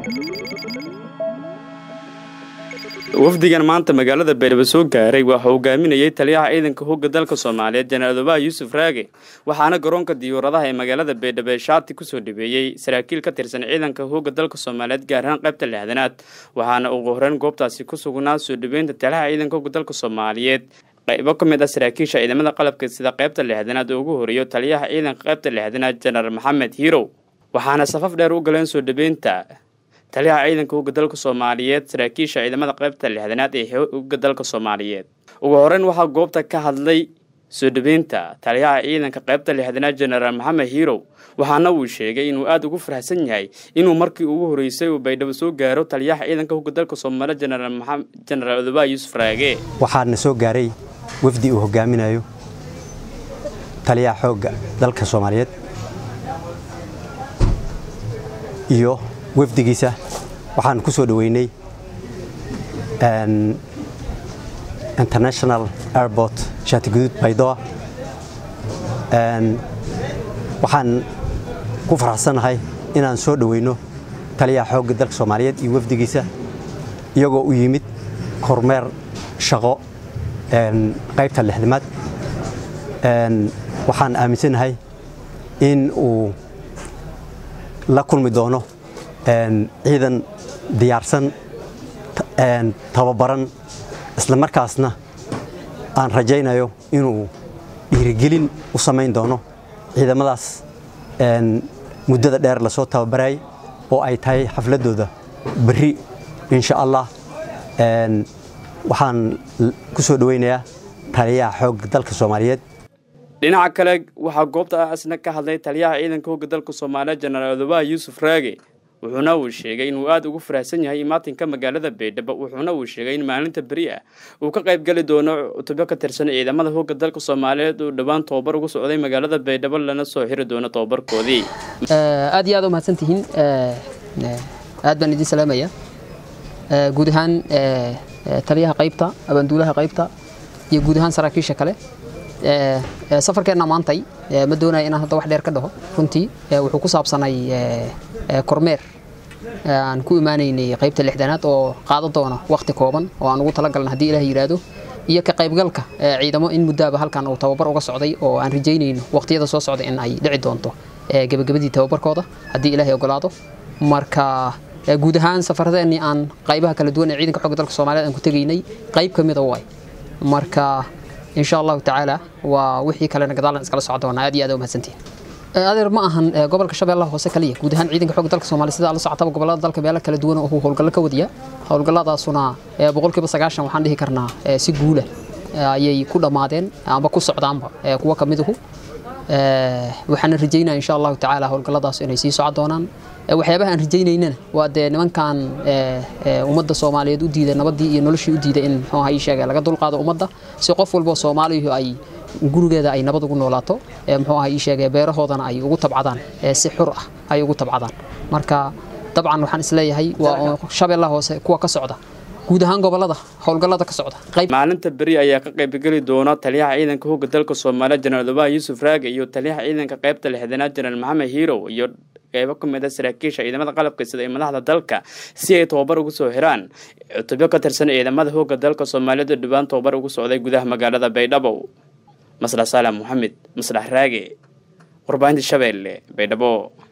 wafdigan maanta magaalada baydhabo soo gaaray waxaa hogaaminayay taliyaha ciidanka hogga dalka soomaaliyeed jenaraal obaha yuusuf raage waxaana garoonka diyuuradaha ee magaalada baydhabo ee shaati kusoo dhabeeyey saraakiil ka tirsan ciidanka hogga dalka soomaaliyeed gaar ahaan qaybta lixdanaad waxaana ugu horeyn goobtaasi ku sugnaa soo dhaweynta taliyaha ciidanka hogga dalka soomaaliyeed qaybo ka mid ah saraakiisha ciidamada qalabka sida qaybta lixdanaad oo ugu horeeyo taliyaha ciidanka qaybta lixdanaad jenaraal maxamed hiirow waxaana safaf dheer u galeen soo dhabeynta taliyaha ciidanka hogga dalka soomaaliyeed saraakiisha ciidamada qaybta lixdanaad ee hogga dalka soomaaliyeed ugu horeyn waxaa goobta ka hadlay soo dhabeynta taliyaha ciidanka qaybta lixdanaad jenaraal maxamed hiirow waxaana uu sheegay inuu aada ugu faraxsan yahay inuu markii ugu horeysay uu baydhabo soo gaaro taliyaha ciidanka hogga dalka soomaaliyeed jenaraal odoba yuusuf raage waxaana soo gaaray wafdi uu hogaaminayo taliyaha xoogga dalka soomaaliyeed iyo wafdigiisa waxaan ku soo dhoweynay international airport shaatigaduud baydoa waxaan ku faraxsannahay inaan soo dhoweyno taliyaha xoogga dalka soomaaliyeed iyo wafdigiisa iyagoo u yimid kormeer shaqo qaybta lixdamaad waxaan aaminsanahay in uu la kulmi doono ciidan diyaarsan tababaran isla markaasna aan rajaynayo inuu dhiirigelin u samayn doono ciidamadaas muddada dheer lasoo tababarayay oo ay tahay xafladdooda berri insha allah waxaan ku soo dhoweynayaa taliyaha xoogga dalka soomaaliyeed dhinaca kale waxaa goobta asna ka hadlay taliyaha ciidanka hogga dalka soomaaliyeed jenaraal odobaha yuusuf raage wuxuuna uu sheegay inuu aada ugu faraxsan yahay imaatinka magaalada baydhabo wuxuuna uu sheegay in maalinta beri ah uu ka qayb geli doono cutubyo ka tirsan ciidamada hogga dalka soomaaliyeed uu dhowaan tobabar ugu socday magaalada baydhabo lana soo xiri doono tobabarkoodii aad iyo aad u mahadsan tihiin aad baan idin salaamaya guud ahaan taliyaha qaybta abaanduulaha qaybta iyo guud ahaan saraakiisha kale safarkeenna maantay ma doonaya inaan hadda wax dheer ka dhaho runtii wuxuu ku saabsanay kormeer aan ku imaanaynay qaybta lixdanaad oo qaado doona wakhti kooban oo aan ugu talagalna haddii ilaah yidhaahdo iyo ka qaybgalka ciidamo in muddaaba halkan uu tababar uga socday oo aan rajaynayno wakhtiyada soo socda in ay dhici doonto gebagabadii tababarkooda haddii ilaahay ogolaado marka guud ahaan safaradeenii aan qaybaha kala duwan ee ciidanka xogga dalka soomaaliyeed aan ku tegaynay qayb ka mida waay marka insha allahu tacaala waa wixii kalena gadaalan iskala socon doonaa aad iyo aad u mahadsantihin adeer ma ahan gobolka shabeellaha hoose kaliya guud ahaan ciidanka xogga dalka soomaaliya sida la socotaba gobollada dalka meelo kala duwan oo howlgallo ka wadiya howlgalladaasuna boqolkiiba sagaashan waxaan dhihi karnaa si guula ayay ku dhammaadeen amba ku socdaanba kuwa ka miduhu waxaana rajaynaya insha allahu tacaala howlgalladaas inay sii socon doonaan waxyaabaha aan rajaynaynana waa dee nimankan ummadda soomaaliyeed u diida nabadii iyo noloshii u diida in muxuu ahaa ii sheegay laga dulqaado ummadda si qof walbo soomaaliyu ay gurigeeda ay nabad ugu noolaato muxuu ahaa ii sheegay beerahoodana ay ugu tabcadaan si xur ah ay ugu tabcadaan marka dabcan waxaan isleeyahay waa shabeellaha hoose kuwa ka socda guud ahaan gobolada howlgallada ka socda maalinta beri ayaa ka qaybgeli doona taliyaha ciidanka hogga dalka soomaaliyeed jenaraal obaha yuusuf raage iyo taliyaha ciidanka qaybta lixdanaad jenaraal maxamed hiirow iyo qeybo ka mid a saraakiisha ciidamada qalabka sida ee madaxda dalka si ay tobabar ugu soo xiraan cutubyo ka tirsan ciidamada hogga dalka soomaaliyeed oo dhowaan tobabar ugu socday gudaha magaalada baydhabo maslax saalaam moxamed maslax raage warbaahinta shabeelle baydhabo